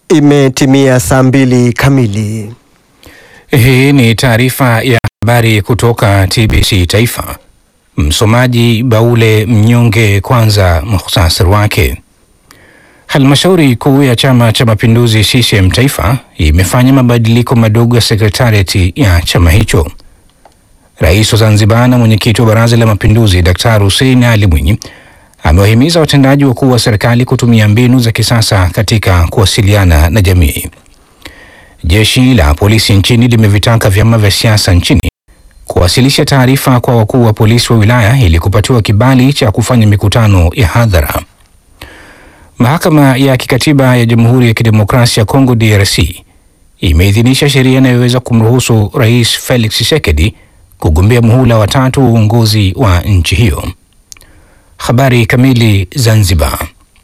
Imetimia saa mbili kamili. Hii ni taarifa ya habari kutoka TBC Taifa. Msomaji Baule Mnyonge. Kwanza muhtasari wake. Halmashauri kuu ya Chama cha Mapinduzi CCM Taifa imefanya mabadiliko madogo ya sekretariati ya chama hicho. Rais wa Zanzibar na mwenyekiti wa Baraza la Mapinduzi Daktari Hussein Ali Mwinyi amewahimiza watendaji wakuu wa serikali kutumia mbinu za kisasa katika kuwasiliana na jamii. Jeshi la polisi nchini limevitaka vyama vya siasa nchini kuwasilisha taarifa kwa wakuu wa polisi wa wilaya ili kupatiwa kibali cha kufanya mikutano ya hadhara. Mahakama ya Kikatiba ya Jamhuri ya Kidemokrasia ya Kongo DRC imeidhinisha sheria inayoweza kumruhusu Rais Felix Tshisekedi kugombea muhula wa tatu wa uongozi wa nchi hiyo. Habari kamili. Zanzibar.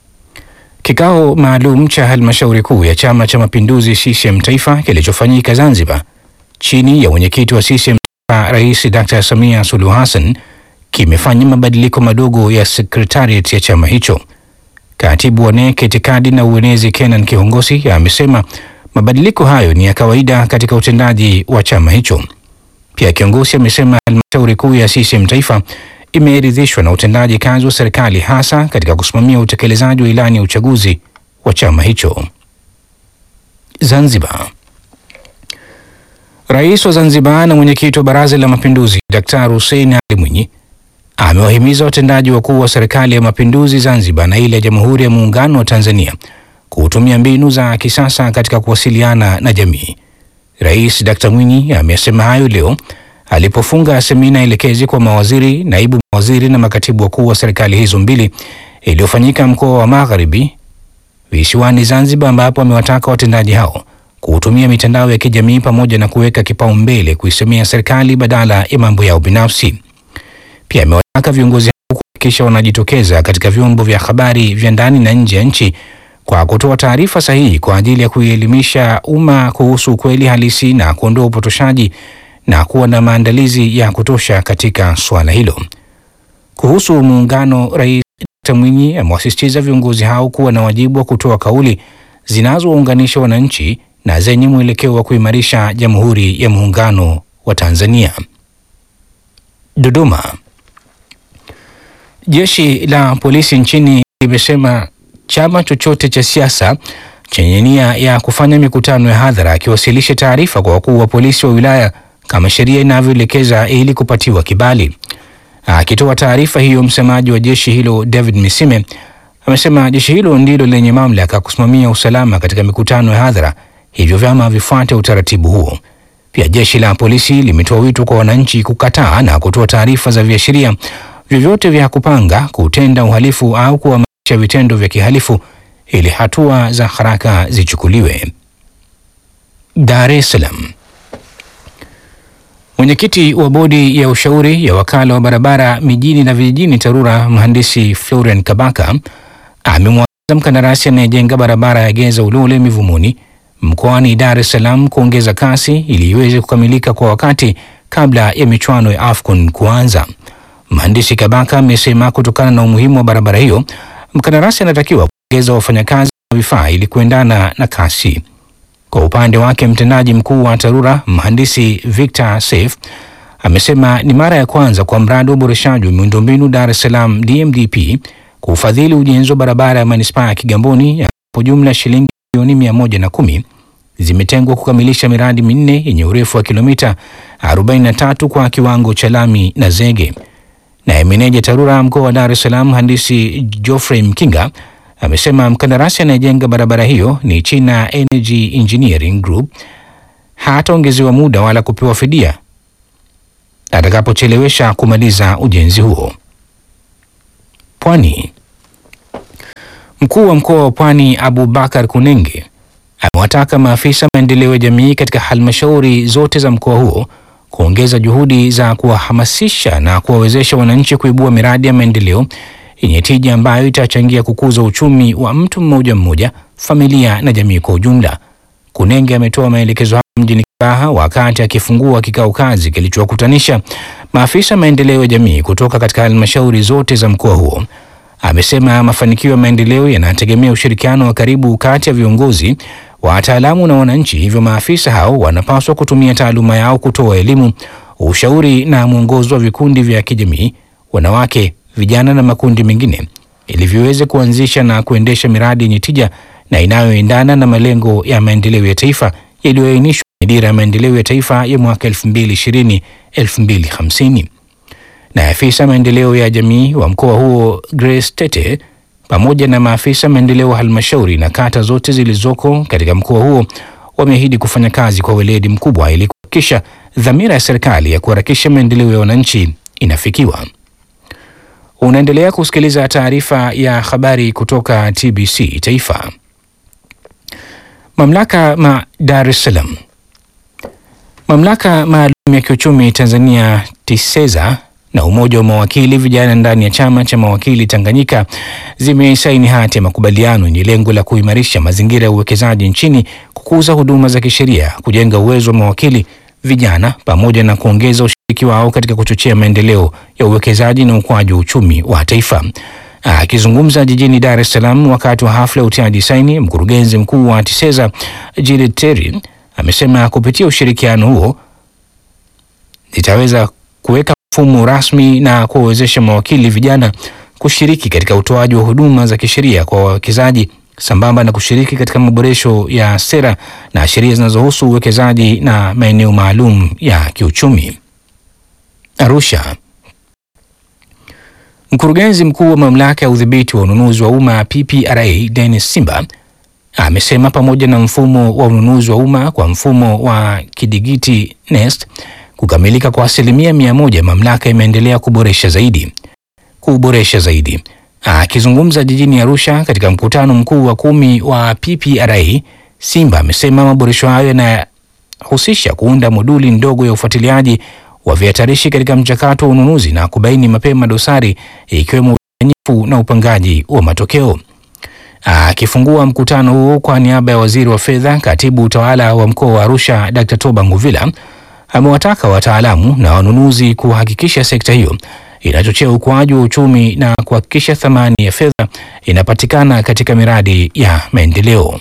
Kikao maalum cha halmashauri kuu ya Chama cha Mapinduzi CCM Taifa kilichofanyika Zanzibar chini ya mwenyekiti wa CCM Rais Dr. Samia Suluhu Hassan kimefanya mabadiliko madogo ya sekretariat ya chama hicho. Katibu wa NEC itikadi na uenezi Kenan Kihongosi amesema mabadiliko hayo ni ya kawaida katika utendaji wa chama hicho. Pia kiongozi amesema halmashauri kuu ya CCM Taifa imeridhishwa na utendaji kazi wa serikali hasa katika kusimamia utekelezaji wa ilani ya uchaguzi wa chama hicho. Zanzibar. Rais wa Zanzibar na mwenyekiti wa Baraza la Mapinduzi Daktari Hussein Ali Mwinyi amewahimiza watendaji wakuu wa serikali ya mapinduzi Zanzibar na ile ya Jamhuri ya Muungano wa Tanzania kutumia mbinu za kisasa katika kuwasiliana na jamii. Rais Dr. Mwinyi amesema hayo leo alipofunga semina elekezi kwa mawaziri, naibu mawaziri na makatibu wakuu wa serikali hizo mbili iliyofanyika mkoa wa Magharibi visiwani Zanzibar, ambapo amewataka watendaji hao kutumia mitandao ya kijamii pamoja na kuweka kipaumbele kuisemea serikali badala ya mambo yao binafsi. Pia amewataka viongozi hao kuhakikisha wanajitokeza katika vyombo vya habari vya ndani na nje ya nchi kwa kutoa taarifa sahihi kwa ajili ya kuielimisha umma kuhusu ukweli halisi na kuondoa upotoshaji na kuwa na maandalizi ya kutosha katika suala hilo. Kuhusu muungano, Rais Dkt. Mwinyi amewasisitiza viongozi hao kuwa na wajibu wa kutoa kauli zinazowaunganisha wananchi na zenye mwelekeo wa kuimarisha Jamhuri ya Muungano wa Tanzania. Dodoma. Jeshi la polisi nchini limesema chama chochote cha siasa chenye nia ya kufanya mikutano ya hadhara akiwasilishe taarifa kwa wakuu wa polisi wa wilaya kama sheria inavyoelekeza ili kupatiwa kibali. Akitoa taarifa hiyo, msemaji wa jeshi hilo David Misime amesema jeshi hilo ndilo lenye mamlaka kusimamia usalama katika mikutano ya hadhara, hivyo vyama vifuate utaratibu huo. Pia jeshi la polisi limetoa wito kwa wananchi kukataa na kutoa taarifa za viashiria vyovyote vya kupanga kutenda uhalifu au kuhamasisha vitendo vya kihalifu ili hatua za haraka zichukuliwe. Dar es Salaam. Mwenyekiti wa bodi ya ushauri ya wakala wa barabara mijini na vijijini TARURA mhandisi Florian Kabaka amemwagiza mkandarasi anayejenga barabara ya Geza Ulole Mivumuni mkoani Dar es Salaam kuongeza kasi ili iweze kukamilika kwa wakati kabla ya michuano ya AFCON kuanza. Mhandisi Kabaka amesema kutokana na umuhimu wa barabara hiyo, mkandarasi anatakiwa kuongeza wafanyakazi na vifaa ili kuendana na kasi. Kwa upande wake mtendaji mkuu wa TARURA mhandisi Victor Saif amesema ni mara ya kwanza kwa mradi wa uboreshaji wa miundombinu Dar es Salaam DMDP kufadhili ujenzi wa barabara ya manispaa ya Kigamboni ambapo jumla shilingi milioni mia moja na kumi zimetengwa kukamilisha miradi minne yenye urefu wa kilomita 43 kwa kiwango cha lami na zege. Naye meneja TARURA mkoa wa Dar es Salaam mhandisi Geoffrey Mkinga amesema mkandarasi anayejenga barabara hiyo ni China Energy Engineering Group hataongezewa muda wala kupewa fidia atakapochelewesha kumaliza ujenzi huo. Pwani. Mkuu wa mkoa wa Pwani Abubakar Kunenge amewataka maafisa maendeleo ya jamii katika halmashauri zote za mkoa huo kuongeza juhudi za kuwahamasisha na kuwawezesha wananchi kuibua miradi ya maendeleo yenye tija ambayo itachangia kukuza uchumi wa mtu mmoja mmoja, familia na jamii kwa ujumla. Kunenge ametoa maelekezo hayo mjini Kibaha wakati akifungua kikao kazi kilichowakutanisha maafisa maendeleo ya jamii kutoka katika halmashauri zote za mkoa huo. Amesema mafanikio ya maendeleo yanategemea ushirikiano wa karibu kati ya viongozi wataalamu na wananchi. Hivyo maafisa hao wanapaswa kutumia taaluma yao kutoa elimu, ushauri na mwongozo wa vikundi vya kijamii, wanawake, vijana na makundi mengine ili viweze kuanzisha na kuendesha miradi yenye tija na inayoendana na malengo ya maendeleo ya taifa yaliyoainishwa kwenye dira ya maendeleo ya taifa ya mwaka 2020 2050. Na afisa maendeleo ya jamii wa mkoa huo Grace Tete pamoja na maafisa maendeleo wa halmashauri na kata zote zilizoko katika mkoa huo wameahidi kufanya kazi kwa weledi mkubwa ili kuhakikisha dhamira ya serikali ya kuharakisha maendeleo ya wananchi inafikiwa. Unaendelea kusikiliza taarifa ya habari kutoka TBC Taifa. Mamlaka ma Dar es Salaam. Mamlaka maalum ya kiuchumi Tanzania TISEZA na umoja wa mawakili vijana ndani ya chama cha mawakili Tanganyika zimesaini hati ya makubaliano yenye lengo la kuimarisha mazingira ya uwekezaji nchini, kukuza huduma za kisheria, kujenga uwezo wa mawakili vijana pamoja na kuongeza ushiriki wao katika kuchochea maendeleo ya uwekezaji na ukuaji wa uchumi wa taifa. Akizungumza jijini Dar es Salaam wakati wa hafla ya utiaji saini, mkurugenzi mkuu wa TISEZA Judith Terry amesema kupitia ushirikiano huo itaweza kuweka mfumo rasmi na kuwawezesha mawakili vijana kushiriki katika utoaji wa huduma za kisheria kwa wawekezaji sambamba na kushiriki katika maboresho ya sera na sheria zinazohusu uwekezaji na maeneo maalum ya kiuchumi. Arusha. Mkurugenzi mkuu wa mamlaka ya udhibiti wa ununuzi wa umma PPRA Dennis Simba amesema pamoja na mfumo wa ununuzi wa umma kwa mfumo wa kidigiti NeST kukamilika kwa asilimia mia moja, mamlaka imeendelea kuboresha zaidi kuboresha zaidi. Akizungumza jijini Arusha katika mkutano mkuu wa kumi wa PPRA, Simba amesema maboresho hayo yanahusisha kuunda moduli ndogo ya ufuatiliaji wa vihatarishi katika mchakato wa ununuzi na kubaini mapema dosari ikiwemo udanganyifu na upangaji wa matokeo. Akifungua mkutano huo kwa niaba ya waziri wa fedha, katibu utawala wa mkoa wa Arusha Dr. Toba Nguvila amewataka wataalamu na wanunuzi kuhakikisha sekta hiyo inachochea ukuaji wa uchumi na kuhakikisha thamani ya fedha inapatikana katika miradi ya maendeleo.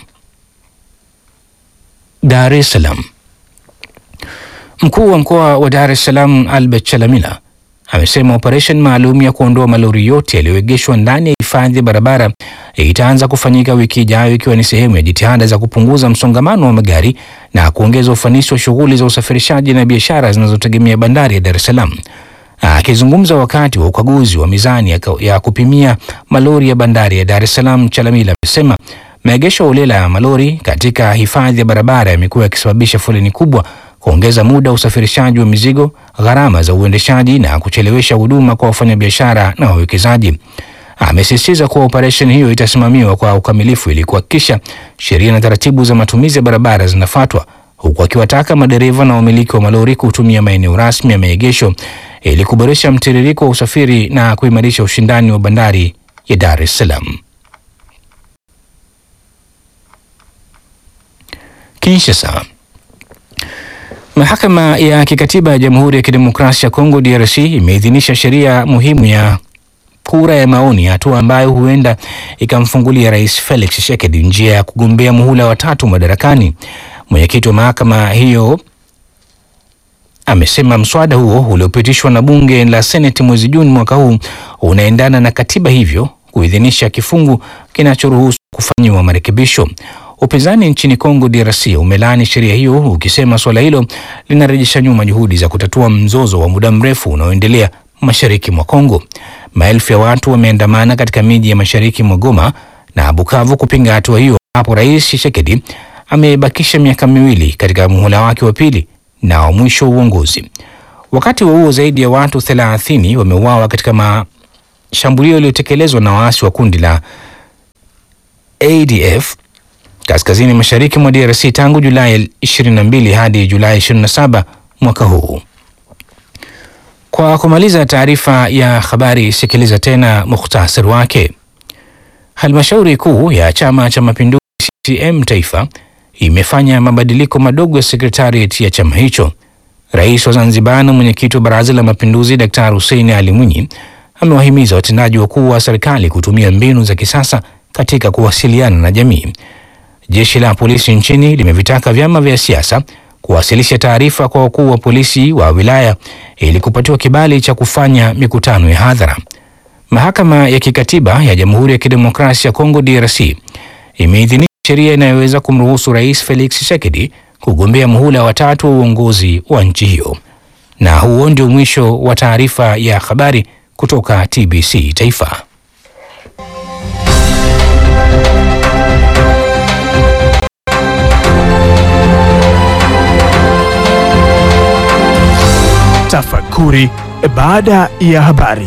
Dar es Salaam. Mkuu wa mkoa wa Dar es Salaam Albert Chalamila amesema operesheni maalum ya kuondoa malori yote yaliyoegeshwa ndani ya hifadhi ya barabara itaanza kufanyika wiki ijayo ikiwa ni sehemu ya jitihada za kupunguza msongamano wa magari na kuongeza ufanisi wa shughuli za usafirishaji na biashara zinazotegemea bandari ya Dar es Salaam. Akizungumza wakati wa ukaguzi wa mizani ya, ya kupimia malori ya bandari ya Dar es Salaam, Chalamila amesema maegesho holela ya malori katika hifadhi ya barabara yamekuwa yakisababisha foleni kubwa, kuongeza muda wa usafirishaji wa mizigo, gharama za uendeshaji na kuchelewesha huduma kwa wafanyabiashara na wawekezaji. Amesisitiza kuwa operesheni hiyo itasimamiwa kwa ukamilifu ili kuhakikisha sheria na taratibu za matumizi ya barabara zinafuatwa, huku akiwataka madereva na wamiliki wa malori kutumia maeneo rasmi ya maegesho ili kuboresha mtiririko wa usafiri na kuimarisha ushindani wa bandari ya Dar es Salaam. Kinshasa. Mahakama ya Kikatiba ya Jamhuri ya Kidemokrasia ya Kongo DRC imeidhinisha sheria muhimu ya kura ya maoni, hatua ambayo huenda ikamfungulia Rais Felix Tshisekedi njia ya kugombea muhula wa tatu madarakani. Mwenyekiti wa mahakama hiyo amesema mswada huo uliopitishwa na bunge la Seneti mwezi Juni mwaka huu unaendana na katiba, hivyo kuidhinisha kifungu kinachoruhusu kufanyiwa marekebisho. Upinzani nchini Kongo DRC umelaani sheria hiyo ukisema suala hilo linarejesha nyuma juhudi za kutatua mzozo wa muda mrefu unaoendelea mashariki mwa Kongo. Maelfu ya watu wameandamana katika miji ya mashariki mwa Goma na Bukavu kupinga hatua hiyo, hapo Rais Tshisekedi amebakisha miaka miwili katika muhula wake wa pili na wa mwisho wa uongozi. Wakati huo zaidi ya watu 30 wameuawa katika mashambulio yaliyotekelezwa na waasi wa kundi la ADF kaskazini mashariki mwa DRC tangu Julai 22 hadi Julai 27 mwaka huu. Kwa kumaliza taarifa ya habari, sikiliza tena mukhtasari wake. Halmashauri kuu ya Chama cha Mapinduzi CCM Taifa imefanya mabadiliko madogo ya sekretariat ya chama hicho. Rais wa Zanzibar na mwenyekiti wa Baraza la Mapinduzi Daktari Hussein Ali Mwinyi amewahimiza watendaji wakuu wa serikali kutumia mbinu za kisasa katika kuwasiliana na jamii. jeshi la polisi nchini limevitaka vyama vya siasa kuwasilisha taarifa kwa wakuu wa polisi wa wilaya ili kupatiwa kibali cha kufanya mikutano ya hadhara. Mahakama ya Kikatiba ya Jamhuri ya Kidemokrasia ya Kongo DRC imeidhinisha sheria inayoweza kumruhusu Rais Felix Tshisekedi kugombea muhula wa tatu wa uongozi wa nchi hiyo. Na huo ndio mwisho wa taarifa ya habari kutoka TBC Taifa. Tafakuri baada ya habari.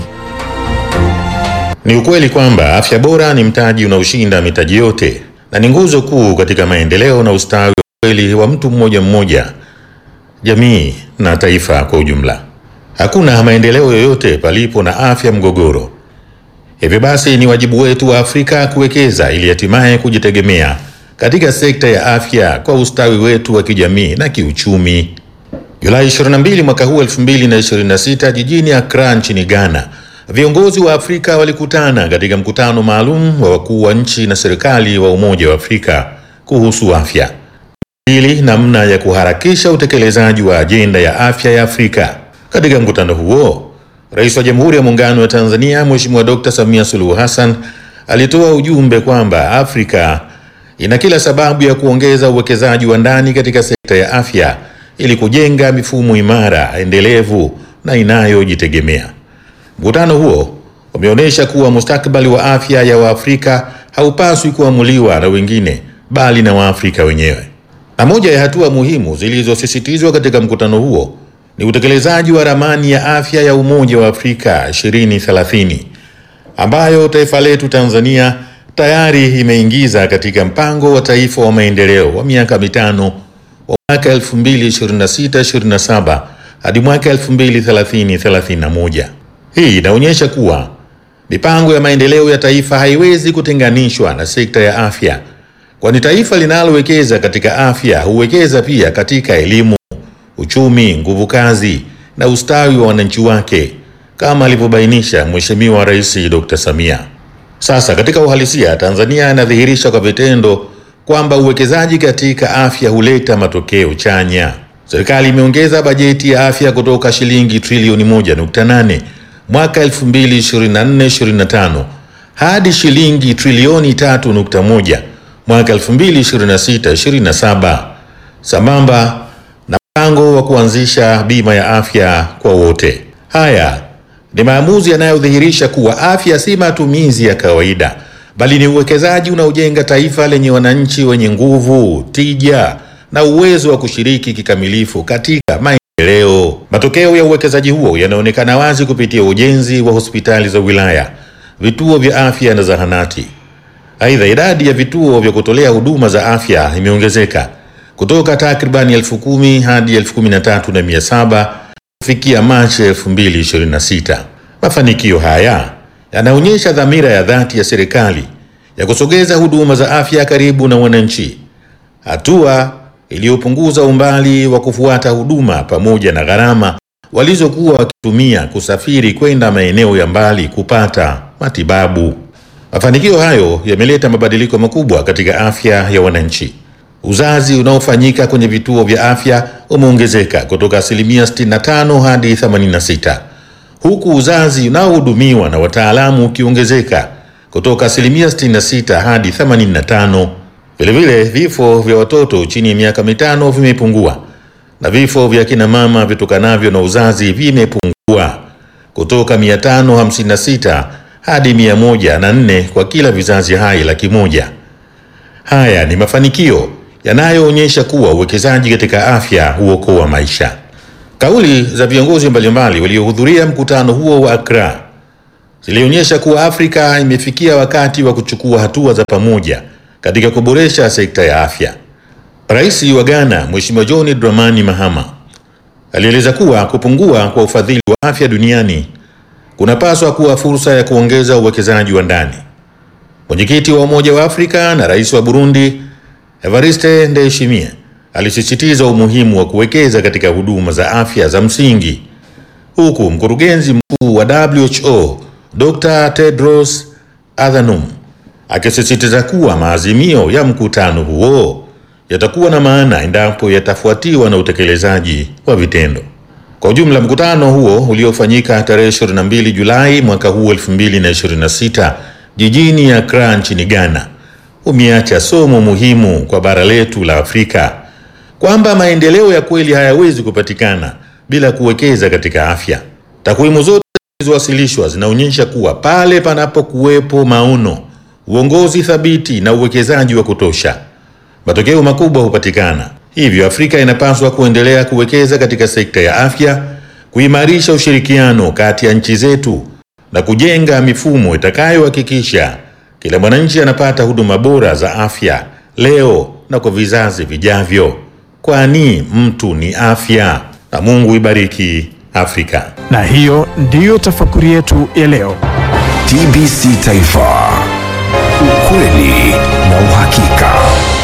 Ni ukweli kwamba afya bora ni mtaji unaoshinda mitaji yote na ni nguzo kuu katika maendeleo na ustawi wa kweli wa mtu mmoja mmoja, jamii na taifa kwa ujumla. Hakuna maendeleo yoyote palipo na afya mgogoro. Hivyo basi, ni wajibu wetu wa Afrika kuwekeza ili hatimaye kujitegemea katika sekta ya afya kwa ustawi wetu wa kijamii na kiuchumi. Julai 22 mwaka huu 2026 jijini Accra nchini Ghana, viongozi wa Afrika walikutana katika mkutano maalum wa wakuu wa nchi na serikali wa Umoja wa Afrika kuhusu afya, ili namna ya kuharakisha utekelezaji wa ajenda ya afya ya Afrika. Katika mkutano huo, Rais wa Jamhuri ya Muungano wa Tanzania Mheshimiwa Dr. Samia Suluhu Hassan alitoa ujumbe kwamba Afrika ina kila sababu ya kuongeza uwekezaji wa ndani katika sekta ya afya ili kujenga mifumo imara, endelevu na inayojitegemea. Mkutano huo umeonyesha kuwa mustakabali wa afya ya Waafrika haupaswi kuamuliwa na wengine bali na Waafrika wenyewe. Na moja ya hatua muhimu zilizosisitizwa katika mkutano huo ni utekelezaji wa ramani ya afya ya Umoja wa Afrika 2030 ambayo taifa letu Tanzania tayari imeingiza katika mpango wa taifa wa maendeleo wa miaka mitano wa mwaka 2026-27 hadi mwaka 2030-31. Hii inaonyesha kuwa mipango ya maendeleo ya taifa haiwezi kutenganishwa na sekta ya afya, kwani taifa linalowekeza katika afya huwekeza pia katika elimu, uchumi, nguvu kazi na ustawi wa wananchi wake, kama alivyobainisha Mheshimiwa Rais Dr. Samia. Sasa katika uhalisia, Tanzania inadhihirisha kwa vitendo kwamba uwekezaji katika afya huleta matokeo chanya. Serikali imeongeza bajeti ya afya kutoka shilingi trilioni 1.8 mwaka 2024-2025 hadi shilingi trilioni 3.1 mwaka 2026-2027 sambamba na mpango wa kuanzisha bima ya afya kwa wote. Haya ni maamuzi yanayodhihirisha kuwa afya si matumizi ya kawaida bali ni uwekezaji unaojenga taifa lenye wananchi wenye nguvu, tija na uwezo wa kushiriki kikamilifu katika maendeleo. Matokeo ya uwekezaji huo yanaonekana wazi kupitia ujenzi wa hospitali za wilaya, vituo vya afya na zahanati. Aidha, idadi ya vituo vya kutolea huduma za afya imeongezeka kutoka takribani elfu kumi hadi elfu kumi na tatu na mia saba kufikia Machi 2026. Mafanikio haya yanaonyesha dhamira ya dhati ya serikali ya kusogeza huduma za afya karibu na wananchi, hatua iliyopunguza umbali wa kufuata huduma pamoja na gharama walizokuwa wakitumia kusafiri kwenda maeneo ya mbali kupata matibabu. Mafanikio hayo yameleta mabadiliko makubwa katika afya ya wananchi. Uzazi unaofanyika kwenye vituo vya afya umeongezeka kutoka asilimia 65 hadi 86 huku uzazi unaohudumiwa na wataalamu ukiongezeka kutoka asilimia 66 hadi 85. Vilevile, vifo vya watoto chini ya miaka mitano vimepungua na vifo vya kina mama vitokanavyo na uzazi vimepungua kutoka 556 hadi 104 kwa kila vizazi hai laki moja. Haya ni mafanikio yanayoonyesha kuwa uwekezaji katika afya huokoa maisha. Kauli za viongozi mbalimbali waliohudhuria mkutano huo wa Accra zilionyesha kuwa Afrika imefikia wakati wa kuchukua hatua za pamoja katika kuboresha sekta ya afya. Rais wa Ghana, Mheshimiwa John Dramani Mahama, alieleza kuwa kupungua kwa ufadhili wa afya duniani kunapaswa kuwa fursa ya kuongeza uwekezaji wa ndani. Mwenyekiti wa Umoja wa Afrika na Rais wa Burundi, Evariste Ndayishimiye, alisisitiza umuhimu wa kuwekeza katika huduma za afya za msingi, huku mkurugenzi mkuu wa WHO Dr. Tedros Adhanom akisisitiza kuwa maazimio ya mkutano huo yatakuwa na maana endapo yatafuatiwa na utekelezaji wa vitendo. Kwa ujumla, mkutano huo uliofanyika tarehe 22 Julai mwaka huu 2026 jijini Accra nchini Ghana umeacha somo muhimu kwa bara letu la Afrika kwamba maendeleo ya kweli hayawezi kupatikana bila kuwekeza katika afya. Takwimu zote zilizowasilishwa zinaonyesha kuwa pale panapokuwepo maono, uongozi thabiti na uwekezaji wa kutosha, matokeo makubwa hupatikana. Hivyo Afrika inapaswa kuendelea kuwekeza katika sekta ya afya, kuimarisha ushirikiano kati ya nchi zetu na kujenga mifumo itakayohakikisha kila mwananchi anapata huduma bora za afya leo na kwa vizazi vijavyo, kwani mtu ni afya. Na Mungu ibariki Afrika. Na hiyo ndiyo tafakuri yetu ya leo. TBC Taifa, ukweli na uhakika.